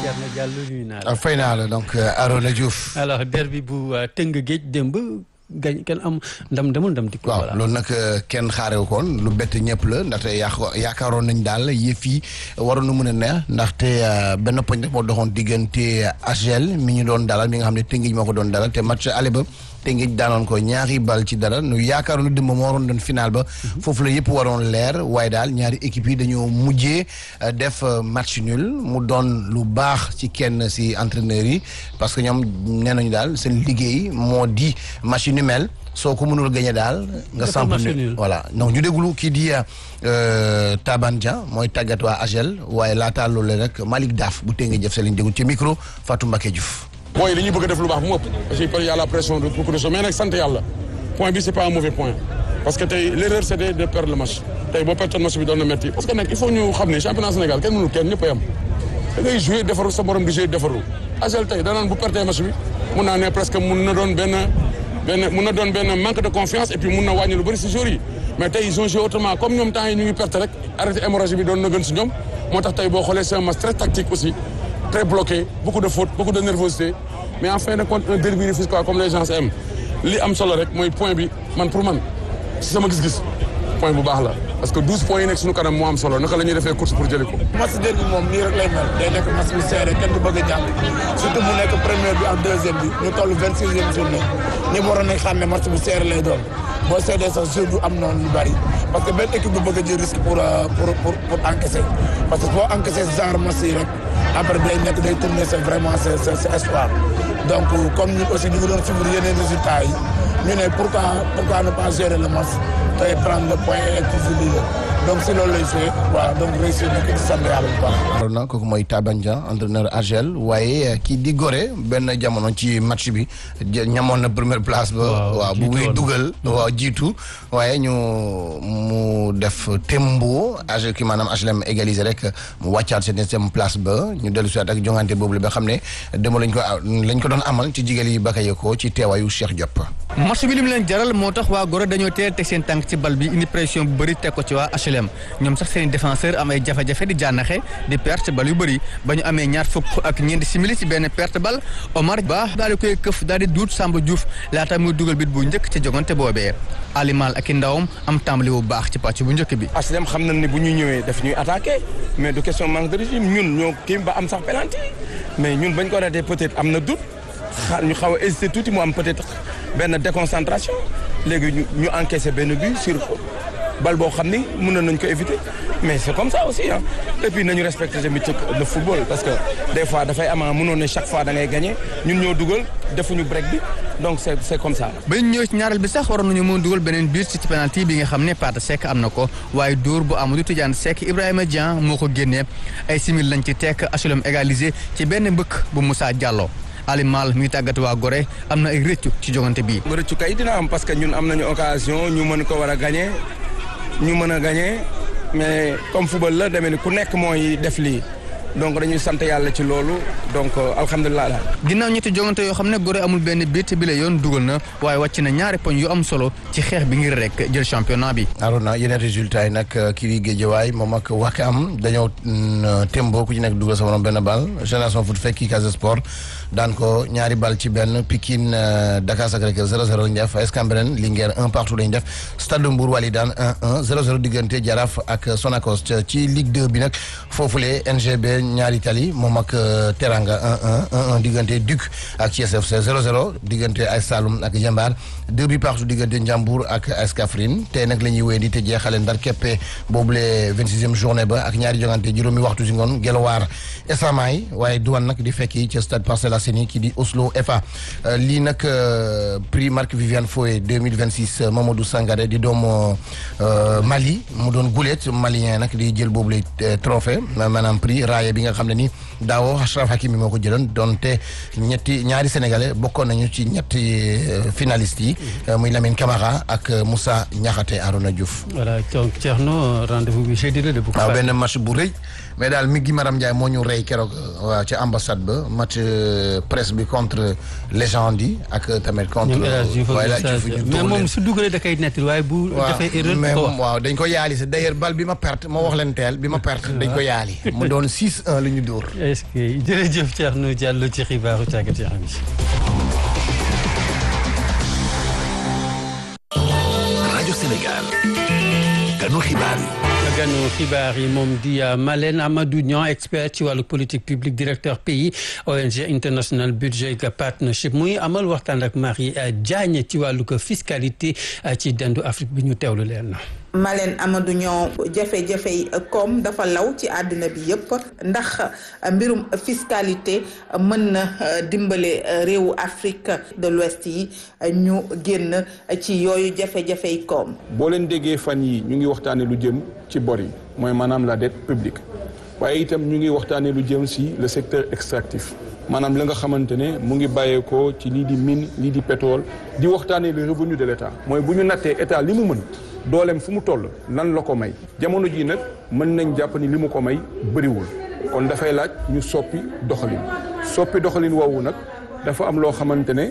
Thierno Diallo nuyu naa la. fay naa la donc Arona Diouf. alors derby bu tëng géej démb gañ kenn am ndam demul ndam dikk. waaw loolu nag kenn xaarewu koon lu bett ñëpp la ndaxte yaa yaakaaroon nañ daal yëf yi waroon na mën a neex ndaxte benn poñ rek moo doxoon diggante AGEL mi ñu doon dalal mi nga xam ne Tëngéej moo ko doon dalal te match aller ba Tëngéej daanoon ko ñaari bal ci dara nu yaakaaroon na démb moo waroon doon final ba foofu la yëpp waroon leer waaye daal ñaari équipe yi dañoo mujjee def match nul mu doon lu baax ci kenn si entraîneurs yi parce que ñoom nee nañu daal seen liggéey moo di match ni mel soo ko mënul gagné daal nga samp nul voilà donc ñu déglu kii di Taban Dia mooy tàggat waa AGEL waaye laataa loolu rek Malick Daaf bu Tëngéej jëf sa lañ déglu ci micro Fatou Mbacké Diouf booy li ñu bëgg a def lu baax bu mu ëpp parce que y a la pression de beaucoup de choses mais nag sant yàlla point bi c'est pas un mauvais point parce que tey l'erreur c'était de perdre le match tey boo pertoon match bi doon na metti parce que nag il faut ñu xam ne championnat Sénégal kenn mënul kenn ñëpp a yam da ngay jouer defaru sa morom di jouer defaru AGEL tey danaan bu pertee match bi mun naa ne presque mun na doon benn benn mun na doon benn manque de confiance et puis mun na wàññi lu bëri si joueurs yi mais tey ils ont joué autrement comme ñoom temps yi ñu ngi perte rek arrêté hémorragie bi doon na gën si ñoom moo tax tey boo xoolee c'est un match très tactique aussi très bloqué beaucoup de fautes beaucoup de nervosité mais en fin de compte un derby rufisquois comme les gens aiment li am solo rek mooy point bi man pour man si sama gis-gis point bu baax la parce que douze points yi nekk suñu kanam moo am solo naka la ñuy defee course pour jëli ko. match derby moom nii rek lay mel day nekk match bu serré kenn du bëgg a jàpp surtout mu nekk première bi ak deuxième bi ñu toll vingt sixième journée ñëpp waroon nañ xam ne match bu serré lay doon boo seedee sax jeu du am noonu lu bari parce que benn équipe du bëgg a jël risque pour pour pour pour encaisser parce que boo encaisser genre match yi rek après day nekk day tourner c'est vraiment c'est c'est espoir donc comme ñun aussi ñu ngi doon suivre yeneen résultats yi ñu ne pourquoi pourquoi ne pas gérer le match tey prendre le point et être toujours leader donc si loolu lay joué waaw donc réussir na ko di sant yàlla bu baax. Arona kooku mooy Taban Dia entraîneur AGEL waaye kii di Gorée benn jamono ci match bi ñamoon na première place ba. waaw bu muy dugal. waaw jiitu waaye ñu mu def tembo AGEL ki maanaam HLM égalisé rek mu wàccaat seen septième place ba ñu dellu si ak jongante boobu la ba xam ne dama lañ ko lañ ko doon amal ci jigéen yi Bakayoko ci teewaayu Cheikh Diop. match bi li mu leen jaral moo tax waa Gorée dañoo teel teg seen tànk ci bal bi indi pression bu bëri teg ko ci waa HLM ñoom sax seen défenseur am ay jafe-jafe di jànnaxe di perte bal yu bëri ba ñu amee ñaar fukk ak ñeenti simili ci benn perte bal Omar Ba daal di koy këf daal di duut Samba Diouf laata muy dugal bit bu njëkk ci jogante boobee alimal ak i ndawam am tàmbali bu baax ci pàcc bu njëkk bi. HLM xam nañ ne bu ñu ñëwee daf ñuy attaqué mais du question manque de régime ñun ñoo kii ba am sax penalty mais ñun bañ ko ratee peut-être am na doute xaar ñu xaw a hésité tuuti mu am peut-être benn déconcentration léegi ñu ñu encaissé benn but sur bal boo xam ni mënoon nañ ko éviter mais c'est comme ça aussi ah et puis nañu respecter tamit le football parce que des fois dafay ama mënoon ne chaque fois da ngay gagner ñun ñoo dugal defuñu break bi donc c'est c'est comme ça. ba ñu ñëw ci ñaareel bi sax waroon nañu mën dugal beneen biir ci penalty bi nga xam ne Pata Seck am na ko waaye dóor bu Amadou Tidiane Seck Ibrahima Dieng moo ko génnee ay simil lañ ci tekk HLM égalisé ci benn mbëkk bu Moussa Diallo. Alimal mi ngi tàggat waa Gorée am na ay rëccu ci jogante bii. rëccu kay dina am parce que ñun am nañu occasion ñu mën ko war a gagner ñu mën a gagner mais comme football la demee ni ku nekk mooy def lii donc dañuy sant yàlla ci loolu donc alhamdulilah daal. ginnaaw ñetti jogante yoo xam ne Gorée amul benn biit bi la yoon dugal na waaye wàcc na ñaari poñ yu am solo ci xeex bi ngir rek jël championnat bi. Arona yeneen résultats yi nag kii di Guédiawaye moom ak Wakam dañoo tembo ku ci nekk dugal sa morom benn bal Génération Foot fekki Casa Sport daan ko ñaari bal ci benn Pikine Dakar Sacré-Cœur 0-0 lañu def AS Cambérène Linguère 1 partout lañu def Stade Mbour Walidane 1-1 0-0 diggante Jaraaf ak Sonacos ci Ligue 2 bi nag foofule NGB ñaari tali moom ak Teranga 1-1 1-1 diggante Duc ak Thiès FC 0-0 diggante AS Saloum ak Jambar 2 bi partout diggante Ndiambour ak AS Kaffrine tey nag la ñuy wéy di te jeexale ndar keppe boobule 26e journée ba ak ñaari jongante juróomi waxtu si ngoon Gelwaar Esamaay waaye duwan nag di fekki ca stade Parcelles Assainies ki di Oslo FA lii nag prix Marc Viviane Foé 2026 Mamadou Sangaré di doomu Mali mu doon gulet malien nag di jël boobule trophée maanaam prix raaya bi nga xam ne ni daawo Achraf Hakimi moo ko jëloon donte ñetti ñaari sénégalais bokkoon nañu ci ñetti finalistes yi muy Lamine Camara ak Moussa Niakhaté Arona Diouf voilà donc Thierno rendez-vous bi jeudi la de. waaw benn match bu rëy mais daal mi gi Maram Ndiaye moo ñu rey keroog waaw ci ambassade ba match presse bi contre légende yi ak tamit contre. ñoom El Hadj Diouf waaye ak laaj Moussa mais moom su dugalee da koy netti waaye bu defee erreur mais ko moom waaw dañ ko yaali si d'ailleurs bal bi ma perte ma wax leen teel bi ma perte dañ ko yaali mu doon 6-1 lu ñu dóor. est-ce que jërëjëf Thierno Diallo ci xibaaru tàggat yaram yi. rajo Sénégal ganu xibaar yi. ganu xibaar yi moom di Malène Amadou Niang expert ci wàllu politique publique directeur pays ONG International Budget Partnership muy amal waxtaan ak Marie Diagne ci wàllu ko fiscalité ci dendu Afrique bi ñu teewlu leen na Malène Amadou Niang jafe-jafe yi koom dafa law ci àddina bi yépp ndax mbirum fiscalité mën na dimbale réewu Afrique de l'Ouest yi ñu génn ci yooyu jafe-jafe yi koom. boo leen déggee fan yi ñu ngi waxtaanee lu jëm ci bor yi mooy maanaam la dette publique waaye itam ñu ngi waxtaanee lu jëm si le secteur extractif maanaam la nga xamante ne mu ngi bàyyeekoo ci lii di mine lii di pétrole di waxtaanee le revenu de l'État mooy bu ñu nattee état li mu mën. dooleem fu mu toll lan la ko may jamono jii nag mën nañ jàpp ni li mu ko may bëriwul kon dafay laaj ñu soppi doxalin soppi doxalin woowu nag dafa am loo xamante ne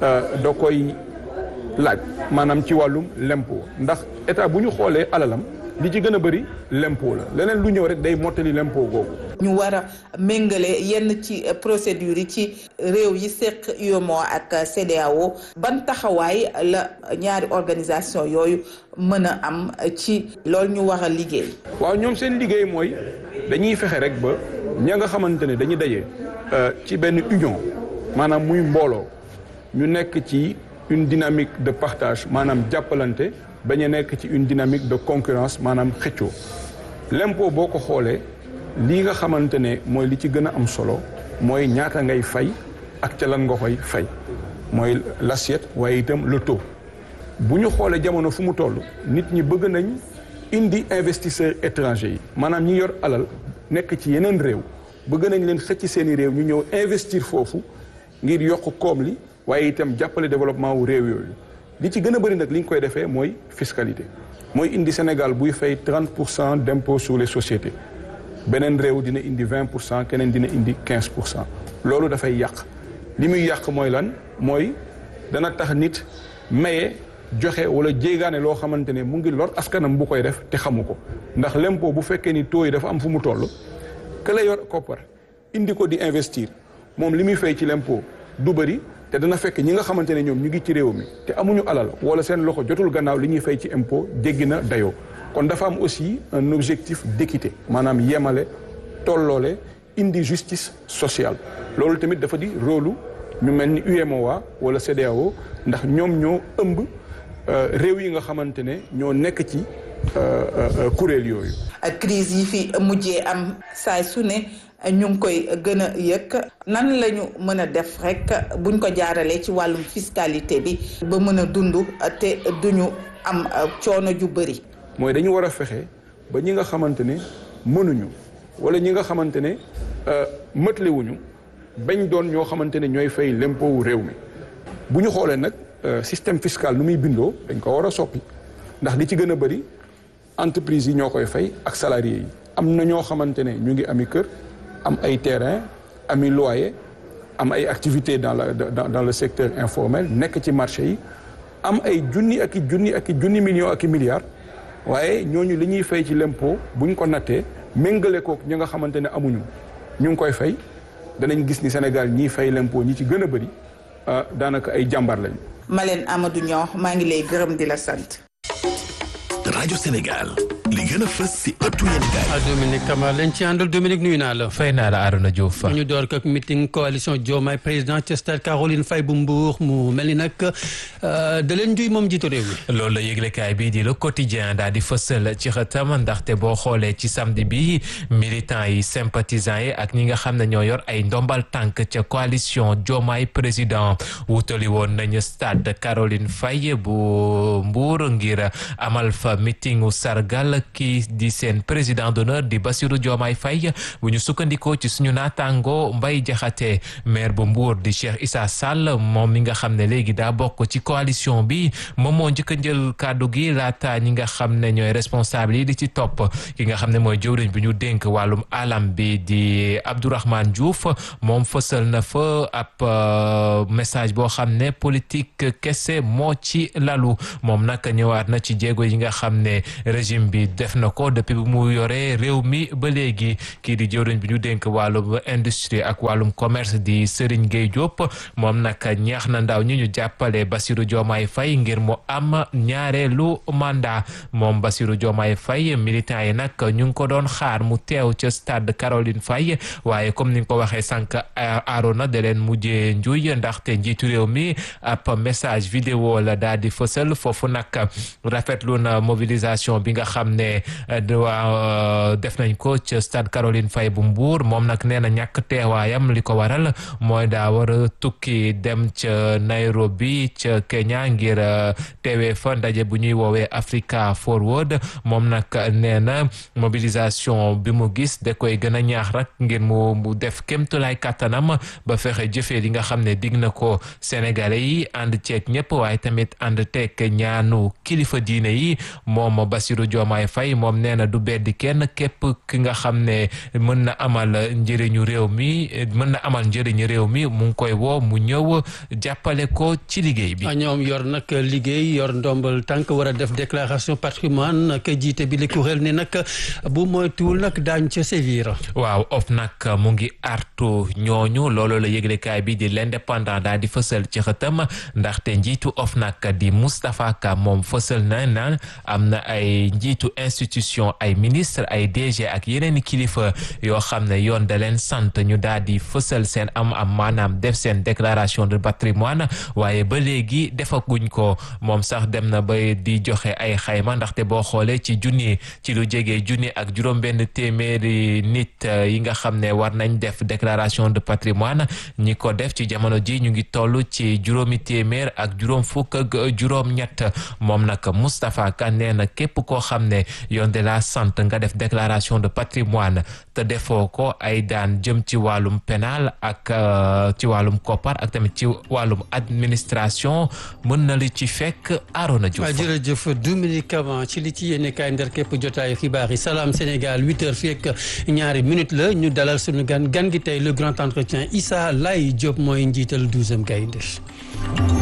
da koy laaj maanaam ci wàllum l'impôt ndax état bu ñu xoolee alalam li ci gën a bëri l'impôt la leneen lu ñëw rek day mottali l'impôt googu. ñu war a méngale yenn ci procédures yi ci réew yi seq UEMOA ak CEDEAO ban taxawaay la ñaari organisation yooyu mën a am ci loolu ñu war a liggéey. waaw ñoom seen liggéey mooy dañuy fexe rek ba ña nga xamante ne dañuy daje ci benn union maanaam muy mbooloo ñu nekk ci une dynamique de partage maanaam jàppalante bañ a nekk ci une dynamique de concurrence maanaam xëccoo l'impôt boo ko xoolee. lii nga xamante ne mooy li ci gën a am solo mooy ñaata ngay fay ak ca lan nga koy fay mooy l'assiette waaye itam le taux bu ñu xoolee jamono fu mu toll nit ñi bëgg nañ indi investisseurs étrangers yi maanaam ñi yor alal nekk ci yeneen réew bëgg nañ leen xëcc seeni réew ñu ñëw investir foofu ngir yokk koom li waaye itam jàppale développement wu réew yooyu li ci gën a bëri nag li ñu koy defee mooy fiscalité mooy indi Sénégal buy fay 30 pour cent d'impôt sur les sociétés beneen réew dina indi 20 pour cent keneen dina indi 15 pour cent loolu dafay yàq li muy yàq mooy lan mooy dana tax nit maye joxe wala jéegaane loo xamante ne mu ngi lor askanam bu koy def te xamu ko ndax l'impôt bu fekkee ni taux yi dafa am fu mu toll que la yor koppar indi ko di investir moom li muy fay ci l'impôt du bëri te dana fekk ñi nga xamante ne ñoom ñu ngi ci réew mi te amuñu alal wala seen loxo jotul gannaaw li ñuy fay ci impôt jéggi na dayoo kon dafa am aussi un objectif d'équité maanaam yemale tolloole indi justice sociale loolu tamit dafa di rôle ñu mel ni UEMOA wala CEDEAO ndax ñoom ñoo ëmb réew yi nga xamante ne ñoo nekk ci kuréel yooyu. crise yi fi mujjee am saay su ne ñu ngi koy gën a yëg nan la ñu mën a def rek buñ ko jaaralee ci wàllum fiscalité bi ba mën a dund te duñu am coono ju bëri. mooy dañu war a fexe ba ñi nga xamante ne mënuñu wala ñi nga xamante ne mëtlewuñu bañ doon ñoo xamante ne ñooy fay l'impôt wu réew mi bu ñu xoolee nag système fiscal nu muy bindoo dañ ko war a soppi ndax li ci gën a bëri entreprise yi ñoo koy fay ak salariés yi am na ñoo xamante ne ñu ngi ami kër am ay terrain ami loyer am ay activités dans la dans dans le secteur informel nekk ci marché yi am ay junni ak i junni ak i junni millions ak i milliards waaye ñooñu li ñuy fay ci l'impôt bu ñu ko nattee méngale kook ñi nga xamante ne amuñu ñu ngi koy fay danañ gis ni Sénégal ñiy fay l'impôt ñi ci gën a bëri daanaka ay jàmbar lañu. Malène Amadou Niang maa ngi lay gërëm di la sant. rajo Sénégal li gën a fës si ëttu yéenekaay. ah Dominique Camara lañ ci àndal Dominique nuyu naa la. fay naa la Arona Diouf. ñu door ko ak meeting coalition Diomaye président ci stade Caroline Faye bu Mbour mu mel ni nag da leen juy moom jiitu réew mi. loolu la yëglekaay bii di le quotidien daal di fësal ci xëtam ndaxte boo xoolee ci samedi bi militants yi sympathisants yi ak ñi nga xam ne ñoo yor ay ndombal tànk ca coalition Diomaye président wutali woon nañu stade Caroline Faye bu Mbour ngir amal fa meetingu sargal kii di seen président d'honneur di Bassirou Diomaye Faye bu ñu sukkandikoo ci suñu naataango Mbaye Jaxate maire bu Mbour di Cheikh Issa Sall moom mi nga xam ne léegi daa bokk ci coalition bi moom moo njëkk a jël kàddu gi laata ñi nga xam ne ñooy responsable yi di ci topp ki nga xam ne mooy jëwriñ bi ñu dénk wàllum alam bi di Abdourahmane Diouf moom fësal na fa ab message boo xam ne politique kese moo ci lalu moom nag ñëwaat na ci jéego yi nga xam ne régime bi def na ko depuis bu mu yoree réew mi ba léegi kii di jëwriñ bi ñu dénk wàllum industrie ak wàllum commerce di Serigne Gueye Diop moom nag ñaax na ndaw ñi ñu jàppale Bassirou Diomaye Faye ngir mu am ñaareelu mandat moom Bassirou Diomaye Faye militant yi nag ñu ngi ko doon xaar mu teew ca stade Caroline Faye waaye comme ni nga ko waxee sànq Arona da leen mujjee njuy ndaxte njiitu réew mi ab message vidéo la daal di fësal foofu nag rafetlu na mobilisation bi nga xam ne waa def nañ ko ca stade Caroline Faye bu Mbour moom nag nee na ñàkk teewaayam li ko waral mooy daa war a tukki dem ca Nairobi ca Kenya ngir teewee fa ndaje bu ñuy woowee Africa Forward moom nag nee na mobilisation bi mu gis da koy gën a ñaax rek ngir mu mu def kémtulaay kàttanam ba fexe jëfee li nga xam ne dig na ko Sénégalais yi ànd ceeg ñëpp waaye tamit ànd teeg ñaanu kilifa diine yi moom Bassirou Diomaye Faye moom nee na du beddi kenn képp ki nga xam ne mën na amal njëriñu réew mi mën na amal njëriñu réew mi mu ngi koy woo mu ñëw jàppale ko ci liggéey bi. ñoom yor nag liggéey yor ndombal tànk war a def déclaration patrimoine ka jiite bi li kuréel ne nag bu moytuwul nag daañ ca sévir. waaw of nag mu ngi artu ñooñu loolu la yëglekaay bi di l'indépendant daal di fësal ci xëtam ndaxte njiitu of nag di Moustapha Ka moom fësal na na am na ay njiitu institution ay ministre ay DG ak yeneen kilifa yoo xam ne yoon da leen sant ñu daal di fësal seen am am maanaam def seen déclaration de patrimoine waaye ba léegi defaguñ ko moom sax dem na ba di joxe ay xayma ndaxte boo xoolee ci junni ci lu jege junni ak juróom-benn téeméeri nit yi nga xam ne war nañ def déclaration de patrimoine ñi ko def ci jamono ji ñu ngi toll ci juróomi téeméer ak juróom fukk ak juróom-ñett moom nag Moustapha Ka nee na képp koo xam ne yoon de la sant nga def déclaration de patrimoine te defoo ko ay daan jëm ci wàllum pénal ak ci wàllum koppar ak tamit ci wàllum administration mën na li ci fekk Arona Diouf. jërëjëf Dominique Cavan ci li ci yéene kaay ndar képp jotaayu xibaar yi salaam Sénégal huit heures fii ak ñaari minutes la ñu dalal suñu gan gan gi tey le grand entretien Issa Laye Diop mooy njiital douzième gaynde